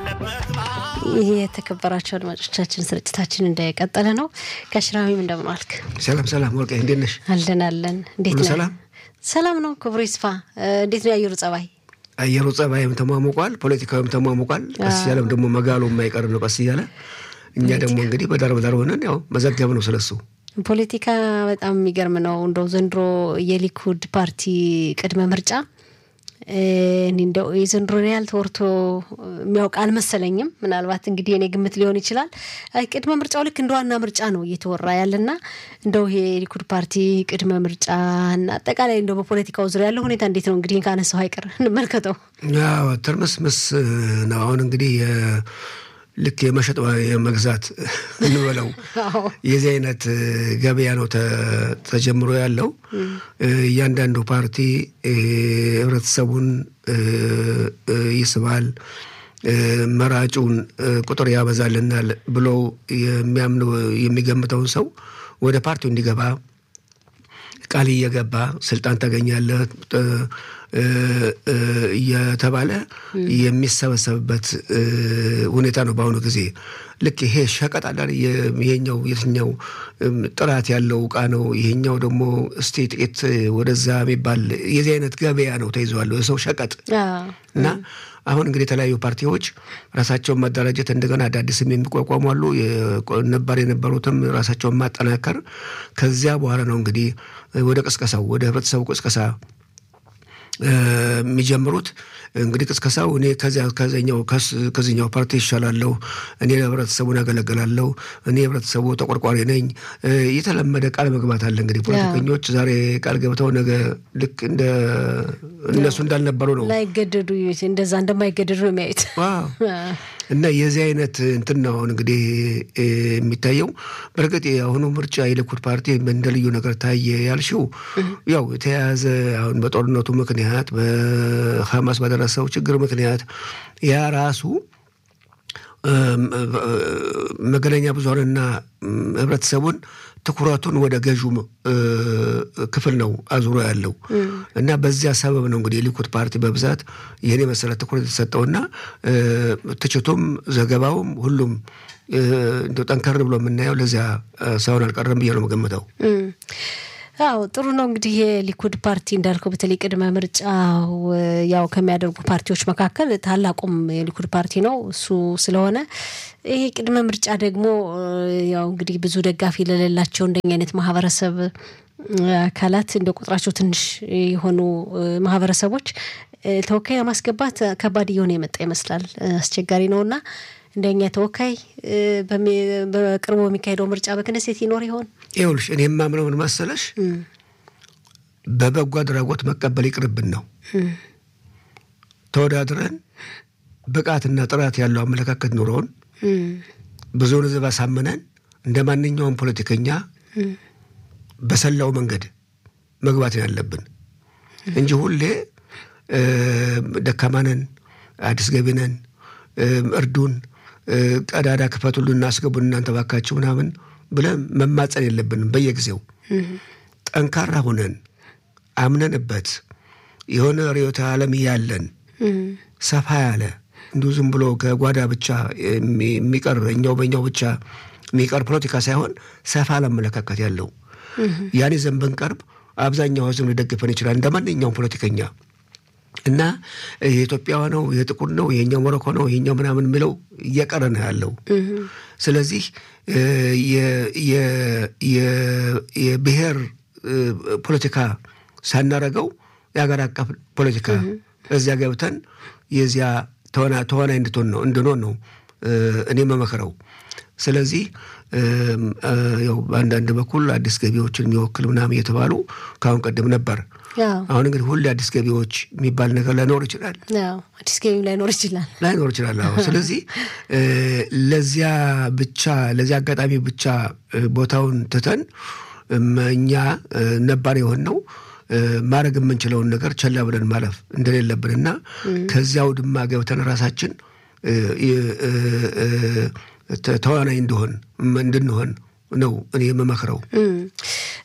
ይህ የተከበራቸው አድማጮቻችን ስርጭታችን እንደቀጠለ ነው። ከሽራሚም እንደምን ዋልክ? ሰላም ሰላም፣ ወርቄ እንዴት ነሽ? አለን አለን። እንዴት ሁሉ ነህ? ሰላም? ሰላም ነው። ክብሩ ይስፋ። እንዴት ነው የአየሩ ጸባይ? አየሩ ጸባይም ተሟሙቋል፣ ፖለቲካዊም ተሟሙቋል። ቀስ እያለም ደግሞ መጋሉ የማይቀር ነው ቀስ እያለ። እኛ ደግሞ እንግዲህ በዳር በዳር ሆነን ያው መዘገብ ነው ስለሱ። ፖለቲካ በጣም የሚገርም ነው። እንደው ዘንድሮ የሊኩድ ፓርቲ ቅድመ ምርጫ እኔ እንደው የዘንድሮን ያህል ተወርቶ የሚያውቅ አልመሰለኝም። ምናልባት እንግዲህ የኔ ግምት ሊሆን ይችላል። አይ ቅድመ ምርጫው ልክ እንደ ዋና ምርጫ ነው እየተወራ ያለና እንደው ይሄ የሊኩድ ፓርቲ ቅድመ ምርጫ እና አጠቃላይ እንደው በፖለቲካው ዙሪያ ያለው ሁኔታ እንዴት ነው? እንግዲህ ካነሳው አይቀር እንመልከተው። ያው ትርምስምስ ነው። አሁን እንግዲህ የ- ልክ የመሸጥ የመግዛት እንበለው አዎ። የዚህ አይነት ገበያ ነው ተ- ተጀምሮ ያለው። እያንዳንዱ ፓርቲ እ፣ ህብረተሰቡን እ፣ እ፣ ይስባል፣ እ፣ መራጩን እ፣ ቁጥር ያበዛልናል ብሎ የሚያምኑ የሚገምተውን ሰው ወደ ፓርቲው እንዲገባ ቃል እየገባ ስልጣን ታገኛለህ እ፣ እ፣ እ፣ እየተባለ የሚሰበሰብበት እ፣ ሁኔታ ነው በአሁኑ ጊዜ። ልክ ይሄ ሸቀጥ አለ አይደል? የ- ይሄኛው የትኛው እም፣ ጥራት ያለው እቃ ነው፣ ይሄኛው ደግሞ እስቲ ጥቂት ወደዛ የሚባል የዚህ አይነት ገበያ ነው ተይዘዋለሁ የሰው ሸቀጥ አዎ። እና አሁን እንግዲህ የተለያዩ ፓርቲዎች ራሳቸውን ማደራጀት እንደገና አዳዲስም የሚቋቋሙ አሉ። የቆ- ነባር የነበሩትም ራሳቸውን ማጠናከር ከዚያ በኋላ ነው እንግዲህ ወደ ቅስቀሳው ወደ ህብረተሰቡ ቅስቀሳ እ፣ የሚጀምሩት እንግዲህ ቅስቀሳው እኔ ከዚያ ከዚኛው ከስ- ከዚኛው ፓርቲ ይሻላለሁ፣ እኔ ለህብረተሰቡን ያገለግላለሁ፣ እኔ የህብረተሰቡ ተቆርቋሪ ነኝ። እ፣ የተለመደ ቃል መግባት አለ እንግዲህ ፖለቲከኞች ዛሬ ቃል ገብተው ነገ ልክ እንደ እነሱ እንዳልነበሩ ነው ላይገደዱ እንደዛ እንደማይገደዱ ነው የሚያዩት። ዋው እና የዚህ አይነት እንትን ነው አሁን እንግዲህ እ፣ የሚታየው። በእርግጥ የአሁኑ ምርጫ የሊኩድ ፓርቲ እንደ ልዩ ነገር ታየ ያልሽው ያው የተያያዘ አሁን በጦርነቱ ምክንያት በሐማስ በደረሰው ችግር ምክንያት ያ ራሱ እም፣ እ፣ መገናኛ ብዙኃንና እም፣ ህብረተሰቡን ትኩረቱን ወደ ገዥው እ፣ ክፍል ነው አዙሮ ያለው እና በዚያ ሰበብ ነው እንግዲህ የሊኩድ ፓርቲ በብዛት ይህን የመሰለ ትኩረት የተሰጠውና እ፣ ትችቱም ዘገባውም ሁሉም እ፣ እንደው ጠንከር ብሎ የምናየው ለዚያ እ፣ ሳይሆን አልቀረም ብዬ ነው የምገምተው። እም። አዎ ጥሩ ነው እንግዲህ የሊኩድ ፓርቲ እንዳልከው በተለይ ቅድመ ምርጫው እ፣ ያው ከሚያደርጉ ፓርቲዎች መካከል ታላቁም የሊኩድ ፓርቲ ነው እሱ ስለሆነ ይሄ ቅድመ ምርጫ ደግሞ እ፣ ያው እንግዲህ ብዙ ደጋፊ ለሌላቸው እንደኛ አይነት ማህበረሰብ እ፣ አካላት እንደ ቁጥራቸው ትንሽ የሆኑ እ፣ ማህበረሰቦች እ፣ ተወካይ ለማስገባት ከባድ እየሆነ የመጣ ይመስላል። እ፣ አስቸጋሪ ነውና እንደኛ ተወካይ እ፣ በሚ- በቅርቡ በሚካሄደው ምርጫ በክነሴት ይኖር ይሆን? ይኸውልሽ እኔ የማምነው ምን መሰለሽ፣ በበጎ አድራጎት መቀበል ይቅርብን ነው ተወዳድረን ብቃትና ጥራት ያለው አመለካከት ኑሮውን እም። ብዙውን ሕዝብ አሳምነን እንደ ማንኛውም ፖለቲከኛ በሰላው መንገድ መግባት ነው ያለብን እንጂ ሁሌ እ፣ ደካማ ነን፣ አዲስ ገቢ ነን፣ እ፣ እርዱን፣ እ፣ ቀዳዳ ክፈቱልን፣ እናስገቡን እናንተ ባካችሁ ምናምን ብለን መማፀን የለብንም። በየጊዜው ጠንካራ ሆነን አምነንበት የሆነ ርዕዮተ ዓለም ያለን እም። ሰፋ ያለ እንዲሁ ዝም ብሎ ከጓዳ ብቻ የሚ- የሚቀር እኛው በእኛው ብቻ የሚቀር ፖለቲካ ሳይሆን ሰፋ አመለካከት ያለው ያን ይዘን ብንቀርብ አብዛኛው ህዝብ ሊደግፈን ይችላል እንደ ማንኛውም ፖለቲከኛ እና የኢትዮጵያ ነው የጥቁር ነው ይሄኛው ሞሮኮ ነው ይሄኛው ምናምን የሚለው እየቀረ ነው ያለው። ስለዚህ እ፣ የ- የ- የ- የብሔር እ፣ ፖለቲካ ሳናረገው የሀገር አቀፍ ፖለቲካ እዚያ ገብተን የዚያ ተዋና- ተዋናይ እንድትሆን ነው እንድንሆን ነው እ፣ እኔ መመክረው። ስለዚህ እም፣ እ፣ ያው በአንዳንድ በኩል አዲስ ገቢዎችን የሚወክል ምናምን እየተባሉ ከአሁን ቀደም ነበር። ያው አሁን እንግዲህ ሁሌ አዲስ ገቢዎች የሚባል ነገር ላይኖር ይችላል ያው አዲስ ገቢም ላይኖር ይችላል። ላይኖር ይችላል። አዎ። ስለዚህ እ፣ ለዚያ ብቻ ለዚያ አጋጣሚ ብቻ እ፣ ቦታውን ትተን እም፣ እኛ እ፣ ነባር የሆን ነው ማድረግ የምንችለውን ነገር ቸላ ብለን ማለፍ እንደሌለብንና ከዚያው ድማ ገብተን ራሳችን እ፣ እ፣ እ፣ ተ- ተዋናይ እንደሆን እንድንሆን ነው እኔ የምመክረው። እም፣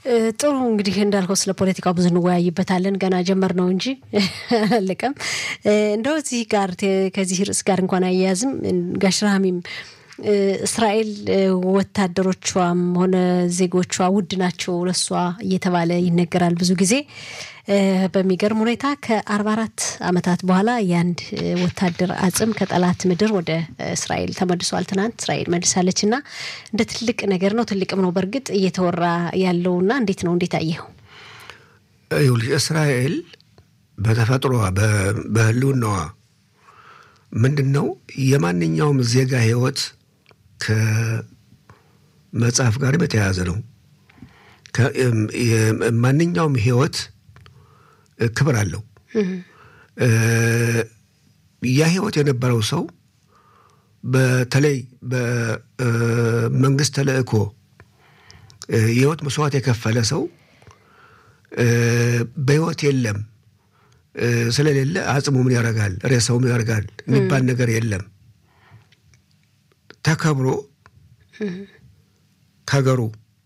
ጥሩ እንግዲህ እንዳልከው ስለ ፖለቲካው ብዙ እንወያይበታለን። ገና ጀመር ነው እንጂ አላለቀም። እንደው እዚህ ጋር ከዚህ ርዕስ ጋር እንኳን አያያዝም ጋሽ ረሃሚም እስራኤል ወታደሮቿም ሆነ ዜጎቿ ውድ ናቸው ለሷ እየተባለ ይነገራል ብዙ ጊዜ። በሚገርም ሁኔታ ከአርባ አራት ዓመታት በኋላ የአንድ ወታደር አጽም ከጠላት ምድር ወደ እስራኤል ተመልሷል። ትናንት እስራኤል መልሳለች እና እንደ ትልቅ ነገር ነው፣ ትልቅም ነው በእርግጥ እየተወራ ያለውና እንዴት ነው እንዴት አየኸው? ይኸውልሽ እስራኤል በተፈጥሮዋ በህልውናዋ ምንድን ነው የማንኛውም ዜጋ ህይወት ከመጽሐፍ ጋር በተያያዘ ነው። ማንኛውም ህይወት ክብር አለው። ያ ህይወት የነበረው ሰው በተለይ በመንግስት ተልእኮ የህይወት መስዋዕት የከፈለ ሰው በህይወት የለም ስለሌለ አጽሙ ምን ያደርጋል፣ ሬሳው ምን ያደርጋል የሚባል ነገር የለም። ተከብሮ ከሀገሩ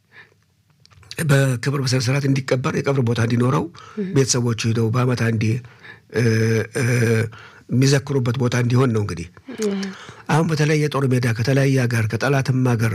በክብር በስነ ስርዓት እንዲቀበር የቀብር ቦታ እንዲኖረው ቤተሰቦቹ ሂደው በአመት አንዴ የሚዘክሩበት ቦታ እንዲሆን ነው። እንግዲህ አሁን በተለያየ ጦር ሜዳ ከተለያየ ሀገር ከጠላትም ሀገር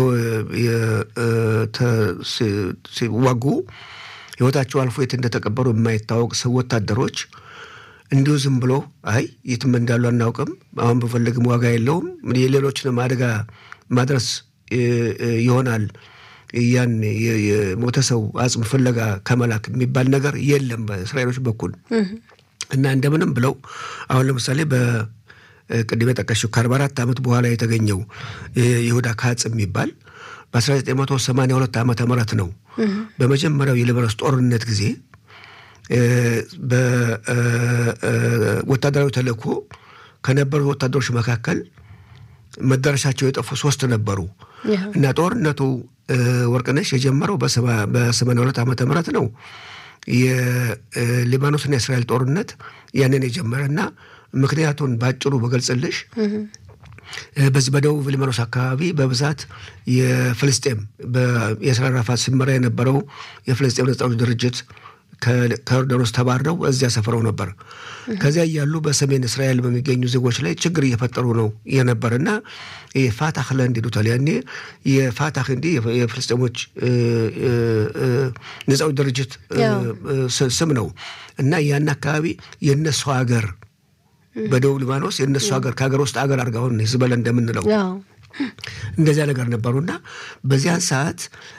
ሲዋጉ ህይወታቸው አልፎ የት እንደተቀበሩ የማይታወቅ ሰው ወታደሮች እንዲሁ ዝም ብሎ አይ የትም እንዳሉ አናውቅም፣ አሁን በፈለግም ዋጋ የለውም፣ የሌሎችንም አደጋ ማድረስ ይሆናል ያን የሞተ ሰው አጽም ፍለጋ ከመላክ የሚባል ነገር የለም በእስራኤሎች በኩል እና እንደምንም ብለው አሁን ለምሳሌ በቅድም የጠቀሽው ከአርባ አራት ዓመት በኋላ የተገኘው ይሁዳ ካጽ የሚባል በ1982 ዓመተ ምህረት ነው። በመጀመሪያው የሊባኖስ ጦርነት ጊዜ በወታደራዊ ተልእኮ ከነበሩ ወታደሮች መካከል መዳረሻቸው የጠፉ ሶስት ነበሩ እና ጦርነቱ ወርቅነሽ የጀመረው በሰማንያ ሁለት ዓመተ ምህረት ነው። የሊባኖስና የእስራኤል ጦርነት ያንን የጀመረ እና ምክንያቱን በአጭሩ በገልጽልሽ በዚህ በደቡብ ሊባኖስ አካባቢ በብዛት የፍልስጤም የእስራኤል ራፋት ሲመራ የነበረው የፍልስጤም ነጻ አውጪ ድርጅት ከዮርዳኖስ ተባረው እዚያ ሰፍረው ነበር። ከዚያ እያሉ በሰሜን እስራኤል በሚገኙ ዜጎች ላይ ችግር እየፈጠሩ ነው የነበር እና የፋታህ ለንድ ይሉታል። ያኔ የፋታህ እንዲህ የፍልስጤሞች ነጻ አውጪ ድርጅት ስም ነው እና ያን አካባቢ የእነሱ ሀገር በደቡብ ሊባኖስ የእነሱ ሀገር ከሀገር ውስጥ ሀገር አድርጋውን ህዝበለ እንደምንለው እንደዚያ ነገር ነበሩና በዚያን ሰዓት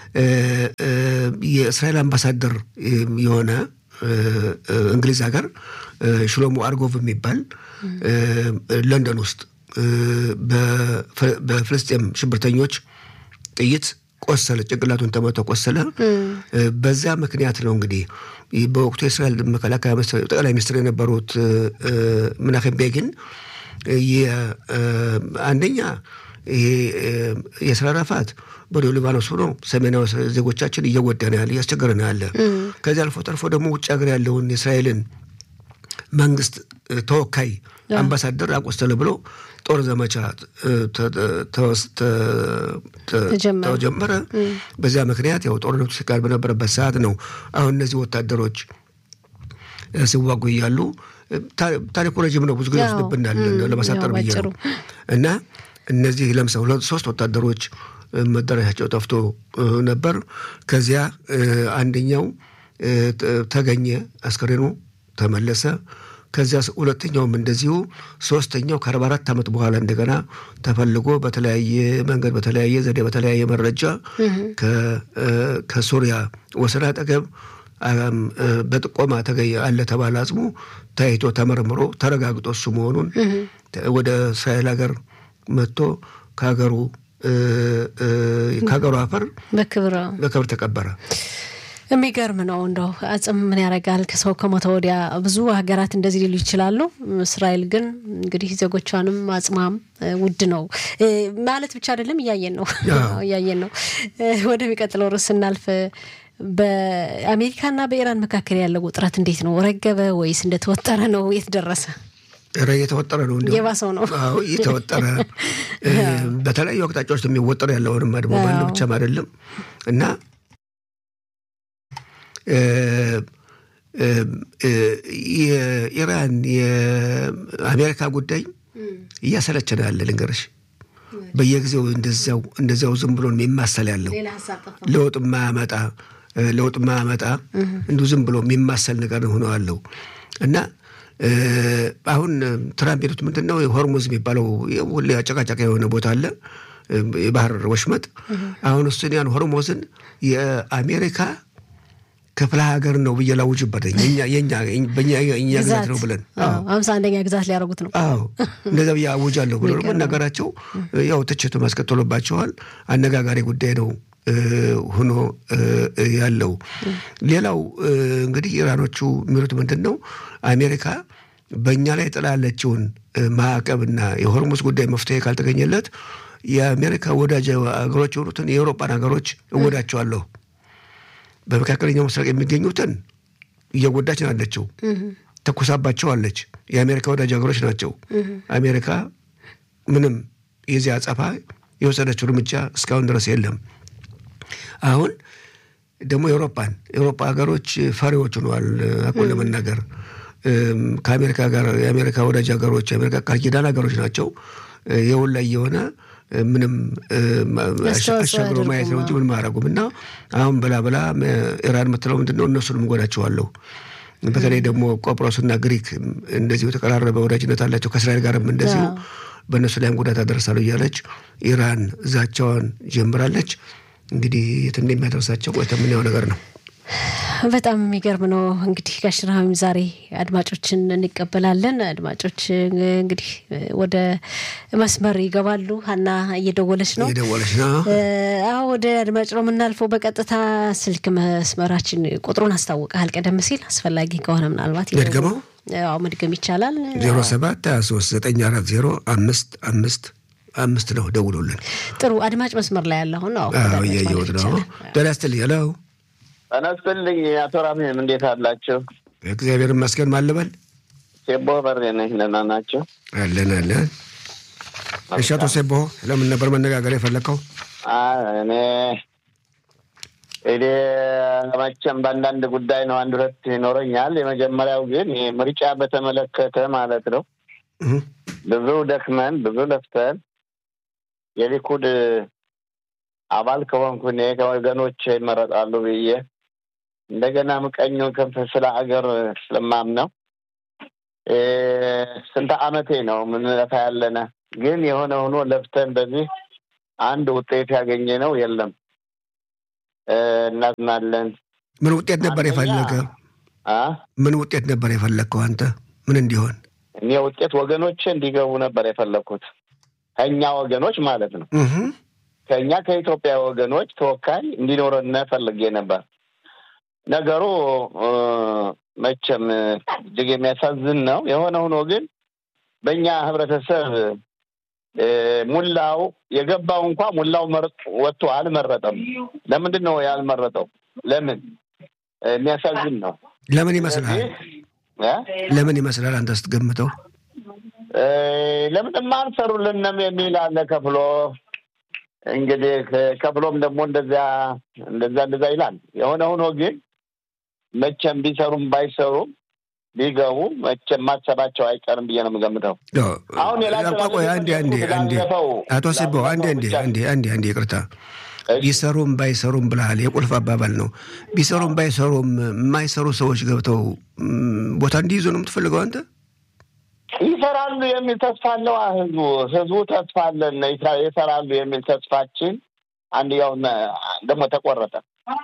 የእስራኤል አምባሳደር የሆነ እንግሊዝ ሀገር ሽሎሞ አርጎቭ የሚባል ለንደን ውስጥ በፍልስጤም ሽብርተኞች ጥይት ቆሰለ፣ ጭንቅላቱን ተመቶ ቆሰለ። በዛ ምክንያት ነው እንግዲህ በወቅቱ የእስራኤል መከላከያ ጠቅላይ ሚኒስትር የነበሩት ምናሄም ቤጊን አንደኛ ይሄ የእስራኤል ራፋት ወደ ሊባኖስ ሆኖ ሰሜናዊ ዜጎቻችን እየጎዳ ነው ያለ እያስቸገረ ነው ያለ። ከዚህ አልፎ ተርፎ ደግሞ ውጭ ሀገር ያለውን የእስራኤልን መንግስት ተወካይ አምባሳደር አቆስተለ ብሎ ጦር ዘመቻ ተጀመረ። በዚያ ምክንያት ያው ጦርነቱ ሲካሄድ በነበረበት ሰዓት ነው አሁን እነዚህ ወታደሮች ሲዋጉ እያሉ ታሪኩ ረጅም ነው፣ ብዙ ጊዜ ወስድብናል ለማሳጠር ብዬ ነው እና እነዚህ ለምሳሌ ሁለት ሶስት ወታደሮች መዳረሻቸው ጠፍቶ ነበር። ከዚያ አንደኛው ተገኘ፣ አስከሬኑ ተመለሰ። ከዚያ ሁለተኛውም እንደዚሁ፣ ሶስተኛው ከአርባ አራት ዓመት በኋላ እንደገና ተፈልጎ በተለያየ መንገድ በተለያየ ዘዴ በተለያየ መረጃ ከሱሪያ ወሰን አጠገብ በጥቆማ ተገኘ አለ ተባለ። አጽሙ ታይቶ ተመርምሮ ተረጋግጦ እሱ መሆኑን ወደ እስራኤል ሀገር መጥቶ ከሀገሩ ከሀገሩ አፈር በክብር ተቀበረ። የሚገርም ነው። እንደው አጽም ምን ያደርጋል ከሰው ከሞተ ወዲያ። ብዙ ሀገራት እንደዚህ ሊሉ ይችላሉ። እስራኤል ግን እንግዲህ ዜጎቿንም አጽማም ውድ ነው ማለት ብቻ አይደለም፣ እያየን ነው እያየን ነው። ወደሚቀጥለው ርዕስ ስናልፍ በአሜሪካና በኢራን መካከል ያለው ውጥረት እንዴት ነው? ረገበ ወይስ እንደተወጠረ ነው? የት ደረሰ? እየተወጠረ ነው። እንዲ የባሰው ነው። አዎ እየተወጠረ በተለያዩ አቅጣጫዎች የሚወጠር ያለውንም ደግሞ በአንድ ብቻም አይደለም እና የኢራን የአሜሪካ ጉዳይ እያሰለቸን ያለ ልንገርሽ። በየጊዜው እንደዚያው እንደዚያው ዝም ብሎ የሚማሰል ያለው ለውጥ ማያመጣ ለውጥ ማያመጣ እንዲሁ ዝም ብሎ የሚማሰል ነገር ሆነው አለው እና አሁን ትራምፕ የሉት ምንድን ነው ሆርሙዝ የሚባለው ሁሌ አጨቃጫቂ የሆነ ቦታ አለ የባህር ወሽመጥ። አሁን እሱን ያን ሆርሙዝን የአሜሪካ ክፍለ ሀገር ነው ብዬ ላውጅበት የኛ ግዛት ነው ብለን አምሳ አንደኛ ግዛት ሊያደርጉት ነው። አዎ እንደዛ ብዬ አውጃለሁ ብሎ መናገራቸው ያው ትችቱ ማስከተሎባቸዋል። አነጋጋሪ ጉዳይ ነው ሆኖ ያለው። ሌላው እንግዲህ ኢራኖቹ የሚሉት ምንድን ነው አሜሪካ በእኛ ላይ ጥላለችውን ማዕቀብና የሆርሙዝ ጉዳይ መፍትሄ ካልተገኘለት የአሜሪካ ወዳጅ ሀገሮች የሆኑትን የአውሮፓን ሀገሮች እወዳቸዋለሁ በመካከለኛው ምስራቅ የሚገኙትን እየጎዳች ናለችው፣ ተኩሳባቸዋለች። የአሜሪካ ወዳጅ ሀገሮች ናቸው። አሜሪካ ምንም የዚህ አጸፋ የወሰደችው እርምጃ እስካሁን ድረስ የለም። አሁን ደግሞ የአውሮፓን የአውሮፓ ሀገሮች ፈሪዎች ሆነዋል። አቁን ለመናገር ከአሜሪካ ጋር የአሜሪካ ወዳጅ ሀገሮች የአሜሪካ ቃል ኪዳን ሀገሮች ናቸው። የውን ላይ የሆነ ምንም አሻግሮ ማየት ነው እንጂ ምንም አያደርጉም። እና አሁን ብላ ብላ ኢራን የምትለው ምንድን ነው? እነሱንም እጎዳቸዋለሁ። በተለይ ደግሞ ቆጵሮስና ግሪክ እንደዚሁ የተቀራረበ ወዳጅነት አላቸው ከእስራኤል ጋርም እንደዚሁ በእነሱ ላይም ጉዳት አደርሳለሁ እያለች ኢራን ዛቻዋን ጀምራለች። እንግዲህ የት እንደሚያደርሳቸው ቆይተ የምናየው ነገር ነው። በጣም የሚገርም ነው። እንግዲህ ጋሽ ረሃም ዛሬ አድማጮችን እንቀበላለን። አድማጮች እንግዲህ ወደ መስመር ይገባሉ። ሀና እየደወለች ነው እየደወለች ነው። አዎ ወደ አድማጭ ነው የምናልፈው በቀጥታ ስልክ መስመራችን ቁጥሩን አስታውቀሃል ቀደም ሲል አስፈላጊ ከሆነ ምናልባት መድገመው አዎ መድገም ይቻላል። ዜሮ ሰባት ሀያ ሶስት ዘጠኝ አራት ዜሮ አምስት አምስት አምስት ነው። ደውሎልን ጥሩ አድማጭ መስመር ላይ ያለ አሁን እያየሁት ነው። ጤና ይስጥልኝ። ሄሎ ጤና ይስጥልኝ አቶ ራሜም እንዴት አላቸው? እግዚአብሔር ይመስገን። ማልበል ሴቦ በሬ ነኝ። ደህና ናቸው? አለን አለን። እሺ አቶ ሴቦ ለምን ነበር መነጋገር የፈለግከው? እኔ እኔ መቼም በአንዳንድ ጉዳይ ነው አንድ ሁለት ይኖረኛል። የመጀመሪያው ግን ምርጫ በተመለከተ ማለት ነው ብዙ ደክመን ብዙ ለፍተን የሊኩድ አባል ከሆንኩ እኔ ከወገኖች ይመረጣሉ ብዬ እንደገና ምቀኙን ክንፍ ስለ አገር ስለማምነው ስንት ዓመቴ ነው ምንለፋ ያለነ ግን የሆነ ሆኖ ለፍተን በዚህ አንድ ውጤት ያገኘ ነው የለም። እናዝናለን። ምን ውጤት ነበር የፈለገ? ምን ውጤት ነበር የፈለግከው አንተ? ምን እንዲሆን? እኔ ውጤት ወገኖች እንዲገቡ ነበር የፈለግኩት ከእኛ ወገኖች ማለት ነው ከእኛ ከኢትዮጵያ ወገኖች ተወካይ እንዲኖረን ፈልጌ ነበር። ነገሩ መቼም እጅግ የሚያሳዝን ነው። የሆነ ሆኖ ግን በእኛ ህብረተሰብ ሙላው የገባው እንኳ ሙላው ወጥቶ አልመረጠም። ለምንድን ነው ያልመረጠው? ለምን? የሚያሳዝን ነው። ለምን ይመስልሃል? ለምን ይመስላል አንተ ስትገምተው? ለምንማ አልሰሩልንም የሚል አለ ከፍሎ እንግዲህ ከፍሎም ደግሞ እንደዚያ እንደዛ እንደዛ ይላል። የሆነ ሆኖ ግን መቼም ቢሰሩም ባይሰሩም ቢገቡ መቼም ማሰባቸው አይቀርም ብዬ ነው የምገምተው። አሁን አንዴ አንዴ አንዴ አቶ ሲቦ አንዴ አንዴ አንዴ አንዴ አንዴ ይቅርታ ቢሰሩም ባይሰሩም ብለሃል። የቁልፍ አባባል ነው። ቢሰሩም ባይሰሩም የማይሰሩ ሰዎች ገብተው ቦታ እንዲይዙ ነው የምትፈልገው አንተ? ይሰራሉ የሚል ተስፋ አለው ህዝቡ። ህዝቡ ተስፋ አለን ይሰራሉ የሚል ተስፋችን አንድ ያው ደግሞ ተቆረጠ።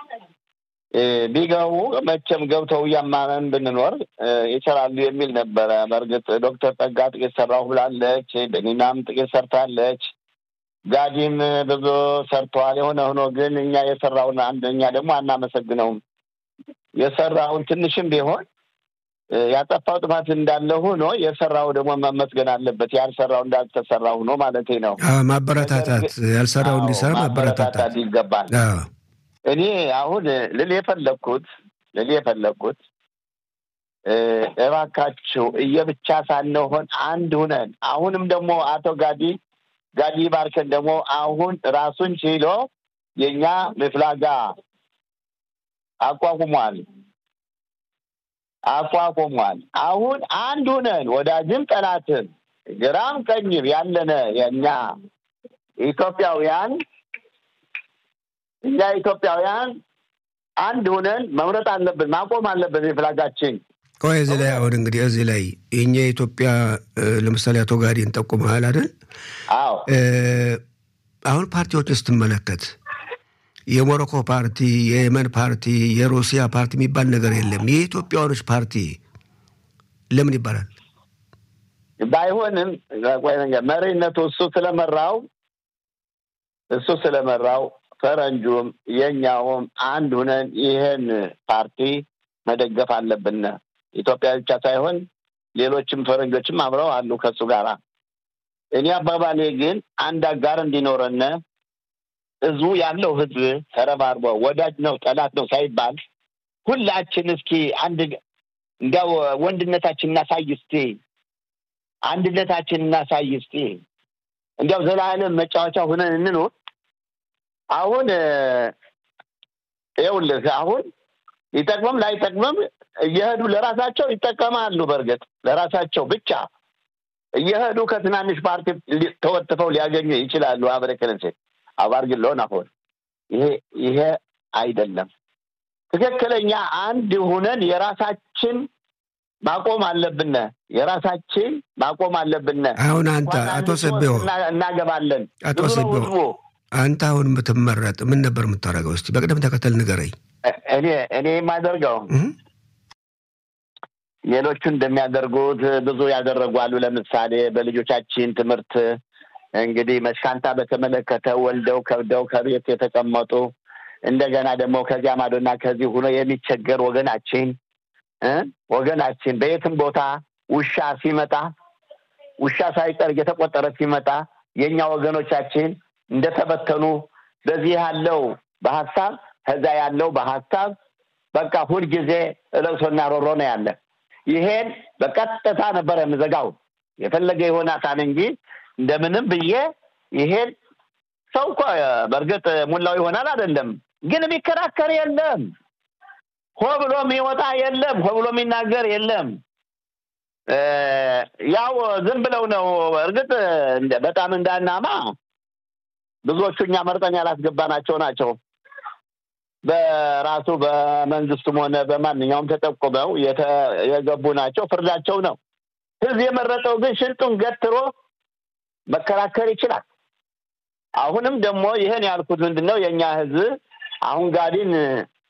ቢገቡ መቼም ገብተው እያማመን ብንኖር ይሰራሉ የሚል ነበረ። በእርግጥ ዶክተር ጠጋ ጥቂት ሰራሁ ብላለች። በኒናም ጥቂት ሰርታለች። ጋዲም ብዙ ሰርተዋል። የሆነ ሆኖ ግን እኛ የሰራውን አንደኛ ደግሞ አናመሰግነውም። የሰራውን ትንሽም ቢሆን ያጠፋው ጥፋት እንዳለ ሆኖ የሰራው ደግሞ መመስገን አለበት። ያልሰራው እንዳልተሰራ ሆኖ ማለት ነው። ማበረታታት ያልሰራው እንዲሰራ ማበረታታት ይገባል። እኔ አሁን ልል የፈለግኩት ልል የፈለግኩት እባካችሁ እየብቻ ሳንሆን አንድ ሁነን አሁንም ደግሞ አቶ ጋዲ ጋዲ ባርከን ደግሞ አሁን ራሱን ችሎ የእኛ ምፍላጋ አቋቁሟል አቋቁሟል። አሁን አንድ ሁነን ወዳጅም ጠላትም ግራም ቀኝም ያለነ የእኛ ኢትዮጵያውያን እኛ ኢትዮጵያውያን አንድ ሁነን መምረጥ አለብን፣ ማቆም አለብን የፍላጋችን ቆይ እዚህ ላይ አሁን እንግዲህ እዚህ ላይ የኛ የኢትዮጵያ ለምሳሌ አቶ ጋዴን ጠቁመሃል አይደል? አዎ አሁን ፓርቲዎችን ስትመለከት የሞሮኮ ፓርቲ፣ የየመን ፓርቲ፣ የሩሲያ ፓርቲ የሚባል ነገር የለም። የኢትዮጵያውያኖች ፓርቲ ለምን ይባላል? ባይሆንም መሪነቱ እሱ ስለመራው እሱ ስለመራው ፈረንጁም የኛውም አንድ ሁነን ይህን ፓርቲ መደገፍ አለብን። ኢትዮጵያ ብቻ ሳይሆን ሌሎችም ፈረንጆችም አብረው አሉ ከሱ ጋራ። እኔ አባባሌ ግን አንድ አጋር እንዲኖረን ህዝቡ ያለው ህዝብ ተረባርቦ ወዳጅ ነው ጠላት ነው ሳይባል ሁላችን እስኪ አንድ እንዲያው ወንድነታችን እናሳይ እስቲ፣ አንድነታችን እናሳይ እስቲ፣ እንዲያው ዘላለም መጫወቻ ሁነን እንኑር። አሁን ይኸውልህ አሁን ይጠቅመም ላይጠቅመም እየሄዱ ለራሳቸው ይጠቀማሉ። በእርግጥ ለራሳቸው ብቻ እየሄዱ ከትናንሽ ፓርቲ ተወጥፈው ሊያገኙ ይችላሉ። አበረከለንሴ አባር ግን ለሆን አሁን ይሄ ይሄ አይደለም ትክክለኛ አንድ ሁነን የራሳችን ማቆም አለብን። የራሳችን ማቆም አለብን። አሁን አንተ አቶ ስቤው እናገባለን አቶ ስቤው አንተ አሁን የምትመረጥ ምን ነበር የምታደርገው? እስቲ በቅደም ተከተል ንገረኝ። እኔ እኔ የማደርገው ሌሎቹ እንደሚያደርጉት ብዙ ያደረጉ አሉ። ለምሳሌ በልጆቻችን ትምህርት እንግዲህ መሽካንታ በተመለከተ ወልደው ከብደው ከቤት የተቀመጡ እንደገና ደግሞ ከዚያ ማዶና ከዚህ ሆኖ የሚቸገር ወገናችን ወገናችን በየትም ቦታ ውሻ ሲመጣ ውሻ ሳይቀር እየተቆጠረ ሲመጣ የእኛ ወገኖቻችን እንደተበተኑ በዚህ ያለው በሀሳብ ከዛ ያለው በሀሳብ በቃ ሁልጊዜ እለቅሶና ሮሮ ነው ያለ። ይሄን በቀጥታ ነበረ የምዘጋው የፈለገ የሆናታን እንጂ እንደምንም ብዬ ይሄን ሰው እኮ በእርግጥ ሙላው ይሆናል አይደለም፣ ግን የሚከራከር የለም። ሆ ብሎ የሚወጣ የለም። ሆ ብሎ የሚናገር የለም። ያው ዝም ብለው ነው። እርግጥ በጣም እንዳናማ ብዙዎቹ እኛ መርጠን ያላስገባናቸው ናቸው። በራሱ በመንግስቱም ሆነ በማንኛውም ተጠቁመው የገቡ ናቸው። ፍርዳቸው ነው። ህዝብ የመረጠው ግን ሽንጡን ገትሮ መከራከር ይችላል። አሁንም ደግሞ ይህን ያልኩት ምንድን ነው የእኛ ህዝብ አሁን ጋዲን